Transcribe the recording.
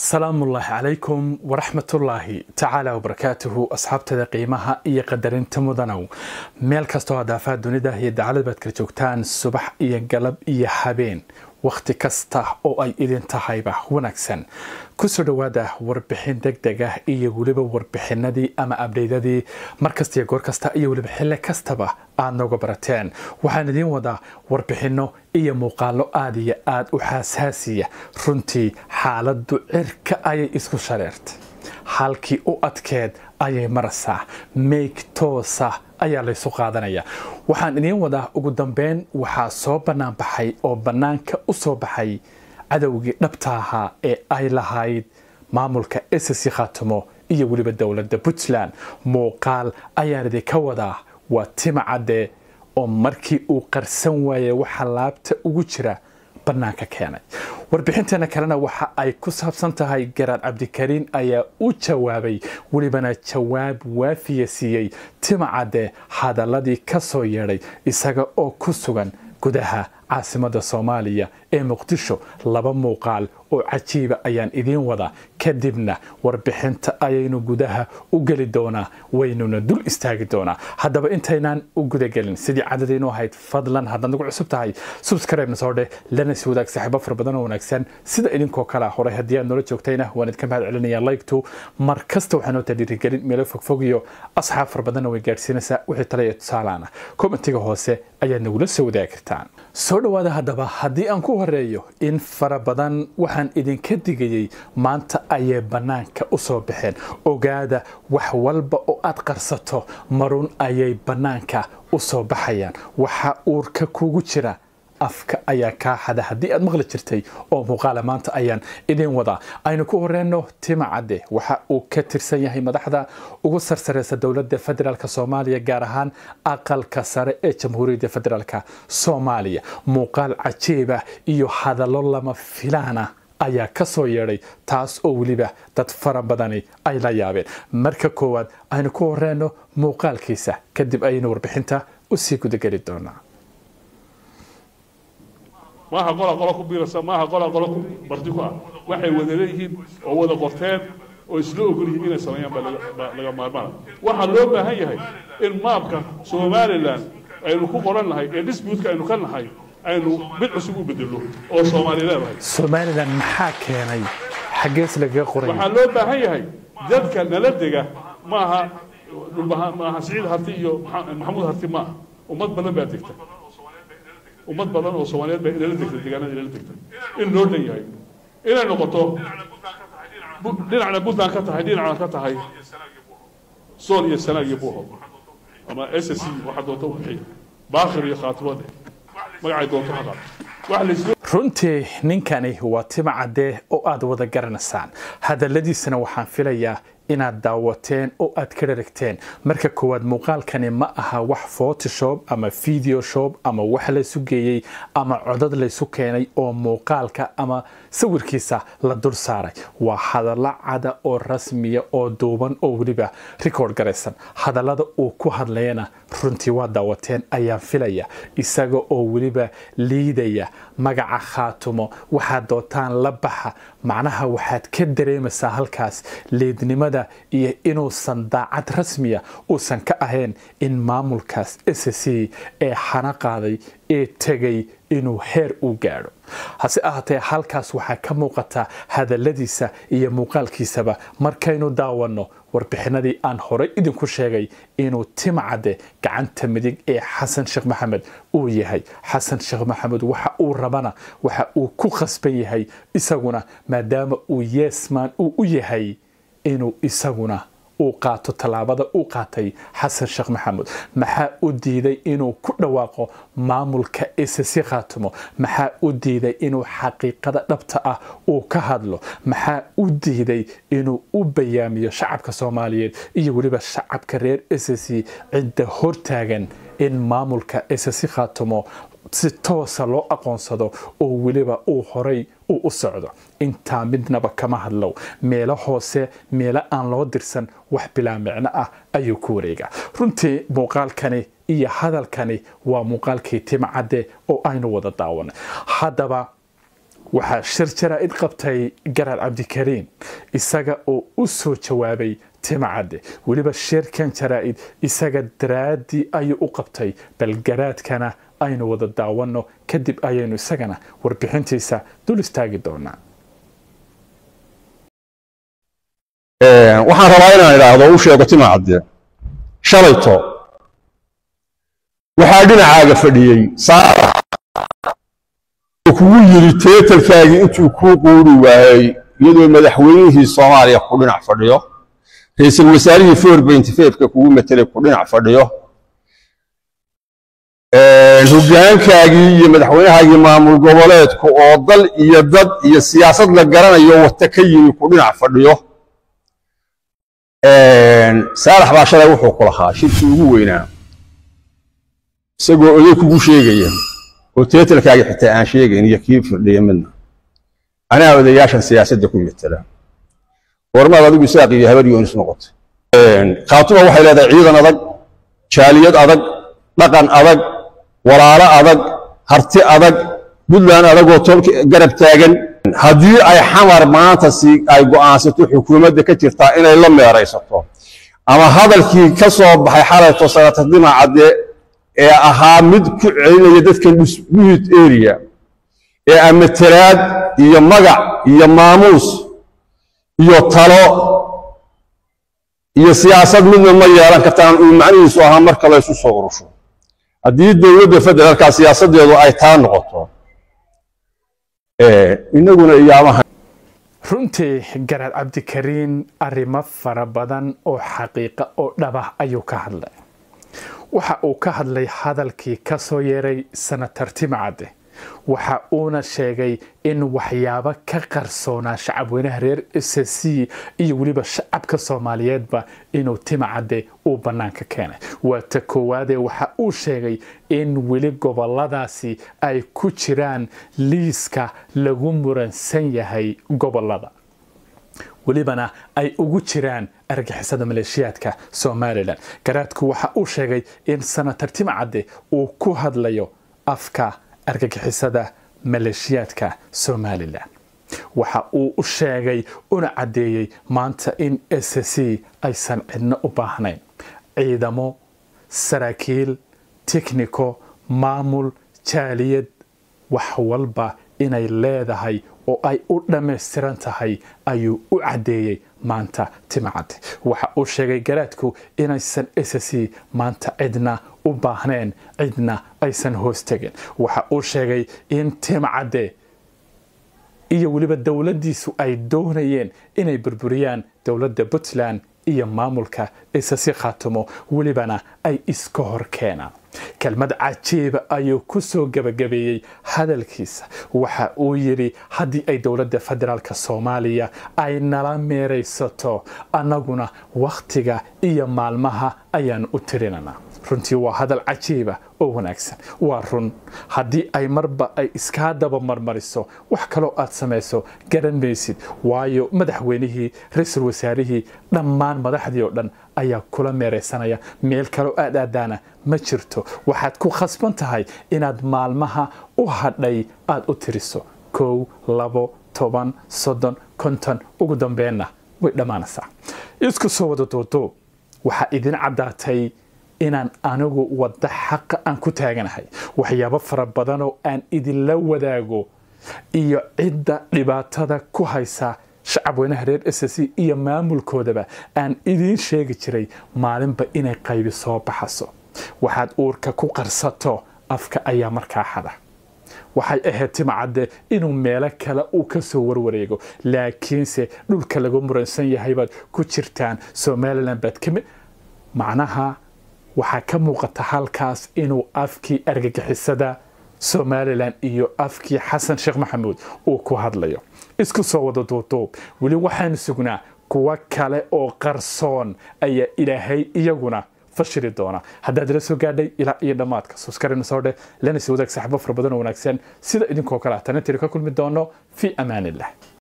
salaamullaahi calaykum waraxmatullaahi tacaala wabarakaatuhu asxaabtada qiimaha iyo qadarinta mudanow meel kastoo adaafaha dunida iyo dacalad baad kala joogtaan subax iyo galab iyo habeen wakhti kasta oo ay idin tahayba wanaagsan kusoo dhowaada warbixin deg deg ah iyo weliba warbixinadii ama abdheydadii markasta iyo goor kasta iyo weliba xilli kastaba aad nooga barateen waxaan idiin wadaa warbixinno iyo muuqaalo aada iyo aada u xaasaasiya runtii xaaladdu cirka ayay isku shareertay halkii u adkeed ayay maraysaa meeg toosa ayaa laysu qaadanaya waxaan idiin wadaa ugu dambeyn waxaa soo bannaan baxay oo bannaanka u soo baxay cadowgii dhabta ahaa ee ay lahayd maamulka ssc khaatimo iyo weliba dowladda puntland muuqaal ayaan idinka wadaa waa tima cadde oo markii uu qarsan waayey waxa laabta ugu jira bannaanka keenay warbixinteena kalena waxa ay ku saabsan tahay garaad cabdikariin ayaa u jawaabay welibana jawaab waafiya siiyey tima cadde hadaladii ka soo yeedhay isaga oo ku sugan gudaha caasimada soomaaliya ee muqdisho laba muuqaal oo cajiiba ayaan idiin wadaa kadibna warbixinta ayaynu gudaha u geli doonaa waynuna dul istaagi doonaa haddaba intaynaan u gudagelin sidii cadadaynu ahayd fadlan haddaad nagu cusub tahay subscribe-na soo dheh lana si wadaag saaxiibo fara badan oo wanaagsan sida idinkoo kale horay haddii aad noola joogtayna waan idinka mahad celinaya like-tu mar kasta waxaa noo tadhiirigelin meelo fogfog iyo asxaab fara badanna way gaadhsiinaysaa wixii tale iyo tusaalaana commentiga hoose ayaad nagula soo wadaagi kartaan soo dhowaada haddaba haddii aan ku horeeyo in fara badan waxaan idinka digayey maanta ayay bannaanka u soo baxeen ogaada wax walba oo aad qarsato marun ayay bannaanka u soo baxayaan waxa uurka kugu jira afka ayaa kaa xada haddii aad maqli jirtay oo muuqaala maanta ayaan idin wadaa aynu ku horeyno tima cadde waxa uu ka tirsan yahay madaxda ugu sarsareysa dowladda federaalk soomaaliya gaar ahaan aqalka sare ee jamhuuriyadda federaalk soomaaliya muuqaal cajiiba iyo hadallo lama filaana ayaa ka soo yeedhay taas oo weliba dad fara badani ay la yaabeen marka koowaad aynu ku horeyno muuqaalkiisa kadib ayaynu warbixinta usii gudageli doonaa maaha qola qolo ku biirasa maaha qola qolo ku barti ku ah waxay wada leeyihiin oo wada qorteen oo isla ogol yihiin inay sameeyaan baa laga maarmaana waxaa loo baahan yahay in maabka somalilan aynu ku qoran nahay ee dispuutka aynu ka nahay aynu mid cusub u bedelno oo soomaali leedahay somalilan maxaa keenay xaggees lagaga qoray waxaa loo baahan yahay dadka nala dega maaha dhulbaha maaha siciid harti iyo maxamuud harti maaha ummad badan baa degta ummad badan oo soomaaliyeed baa inala degta deegaanada inala degta in loo dhan yahay inay noqoto dhinacna puntland ka tahay dhinacna ka tahay sool iyo sanaag iyo buuhood ama s c waxaa doonta u bixiya baakir iyo khaatibade magacay doonto ha qaad wax laysla runtii ninkani waa tima cadde oo aad wada garanaysaan hadalladiisana waxaan filayaa inaad daawateen oo aad ka dharagteen marka koowaad muuqaalkani ma aha wax photoshop ama video shop ama wax laysu geeyey ama codad laysu keenay oo muuqaalka ama sawirkiisa la dul saaray waa hadallo cada oo rasmiya oo duuban oo weliba record garaysan hadallada uu ku hadlayana runtii waa daawateen ayaan filaya isaga oo weliba liidaya magaca khaatumo waxaad doontaan la baxa macnaha waxaad ka dareemaysaa halkaas liidnimada iyo inuusan daacad rasmiya uusan ka ahayn in maamulkaas s c ee xana qaaday ee tegay inuu heer u gaadho hase ahaatee halkaas waxaa ka muuqata hadalladiisa iyo muuqaalkiisaba markaynu daawanno warbixinadii aan horey idinku sheegay inuu tima cadde gacanta midig ee xasan sheekh maxamed uu yahay xasan sheekh maxamed waxa uu rabana waxa uu ku khasban yahay isaguna maadaama uu yeesman uu u yahay inuu isaguna uu qaato tallaabada uu qaatay xasan sheekh maxamuud maxaa u diiday inuu ku dhawaaqo maamulka ssc khaatimo maxaa u diiday inuu xaqiiqada dhabta ah uu ka hadlo maxaa u diiday inuu u bayaamiyo shacabka soomaaliyeed iyo weliba shacabka reer ssc cidda hortaagan in maamulka ssc khaatimo si toosa loo aqoonsado oo weliba uu horay uu u socdo intaa midnaba kama hadlow meelo hoose meelo aan loo dirsan wax bilaa micno ah ayuu ku wareegaa runtii muuqaalkani iyo hadalkani waa muuqaalkii tima cadde oo aynu wada daawanay haddaba waxaa shir jaraa'id qabtay garaad cabdikariin isaga oo u soo jawaabay timacadde weliba shirkan jaraa'id isaga daraaddii ayuu u qabtay bal garaadkana aynu wada daawanno kadib ayaynu isagana warbixintiisa dul istaagi doonaa waxaan rabaa inaan idhaahdo u sheego timacadde shalayto waxaa dhinacaaga fadhiyey saarax kugu yidhi teetalkaagii intuu kuu quuri waayey iyadoo madaxweynihii soomaaliya ku dhinac fadhiyo ra-iisul wasaarihii forbentfefka kugu matelay ku dhinac fadhiyo hoggaankaagii iyo madaxweynahaagii maamul goboleedku oo dal iyo dad iyo siyaasad la garanayo wata ka yimi ku dhinac fadhiyo saalax baa shalay wuxuu ku lahaa shirkii ugu weynaa isagoo oday kugu sheegaya oo teetalkaagii xitaa aan sheegayn iyo kii firdhiya midna anaa odayaashan siyaasadda ku metela goormaad adigu isaaq iyo habar yoonis noqotay khaatuma waxay leedahay ciidan adag jaaliyad adag dhaqan adag walaalo adag harti adag puntland adagoo tolka garab taagan haddii ay xamar maanta si ay go'aansato xukuumadda ka jirtaa inay la meeraysato ama hadalkii ka soo baxay xalayto sanata dimacadde ee ahaa mid ku celinaya dadkan dhusbuhid area ee amatalaad iyo magac iyo maamuus iyo talo iyo siyaasad midna ma yeelan kartaan uu macnihiisu ahaa marka la ysu soo urusho haddii dowladda federaalka siyaasaddeedu ay taa noqoto inaguna iyaamaha runtii garaad cabdikariin arrimo fara badan oo xaqiiqa oo dhabah ayuu ka hadlay waxa uu ka hadlay hadalkii ka soo yeeray sanatar timacadde waxa uuna sheegay in waxyaabo ka qarsoonaa shacabweynaha reer s c iyo weliba shacabka soomaaliyeedba inuu timacadde uu bannaanka keenay waa ta koowaadee waxa uu sheegay in weli goboladaasi ay ku jiraan liiska lagu muransan yahay gobolada welibana ay ugu jiraan argixisada maleeshiyaadka somalilan garaadku waxa uu sheegay in sanatar timcadde uu ku hadlayo afka argagixisada maleeshiyaadka somalilan waxa uu u sheegay una caddeeyey maanta in s c aysan cidno u baahnayn ciidamo saraakiil tikhniko maamul jaaliyad wax walba inay leedahay oo ay u dhammaystiran tahay ayuu u caddeeyey maanta timacadde waxa uu sheegay garaadku inaysan s c maanta cidna u baahneen cidna aysan hoos tegin waxa uu sheegay in timacadde iyo weliba dowladdiisu ay doonayeen inay burburiyaan dowladda puntland iyo maamulka isasi khaatumo welibana ay iska hor keenaan kelmad cajiiba ayuu ku soo gebagabeeyey hadalkiisa waxa uu yidhi haddii ay dowladda federaalk soomaaliya ay nala meeraysato annaguna wakhtiga iyo maalmaha ayaanu u tirinanaa runtii waa hadal cajiiba oo wanaagsan waa run haddii ay marba ay iskaa daba marmariso wax kaloo aad samayso garan maysid waayo madaxweynihii ra-iisul wasaarihii dhammaan madaxdii oo dhan ayaa kula meeraysanaya meel kaloo aad aadaana ma jirto waxaad ku khasban tahay inaad maalmaha u hadhay aad u tiriso kow labo toban soddon konton ugu dambeenna way dhammaanaysaa isku soo wada duuduub waxaa idin caddaatay inaan anigu wadda xaqa aan ku taaganahay waxyaabo fara badanoo aan idinla wadaago iyo cidda dhibaatada ku haysa shacabweynaha reer s c iyo maamulkoodaba aan idiin sheegi jiray maalinba inay qaybi soo baxaso waxaad uurka ku qarsato afka ayaa markaa xada waxay ahayd timacadde inuu meelo kale uu ka soo warwareego laakiinse dhulka lagu muransan yahay baad ku jirtaan somalilan baad kamid macnaha waxaa ka muuqata halkaas inuu afkii argagixisada somalilan iyo afkii xasan sheekh maxamuud uu ku hadlayo isku soo wada duuduub weli waxaanu sugnaa kuwo kale oo qarsoon ayaa ilaahay iyaguna fashili doona haddaad ila soo gaadhay ilaa iyo dhammaadka suskarina soo dheh lana sii wadaag saaxibo fara badan oo wanaagsan sida idinkoo kale ah tanintiri ka kulmi doono fii amaan illah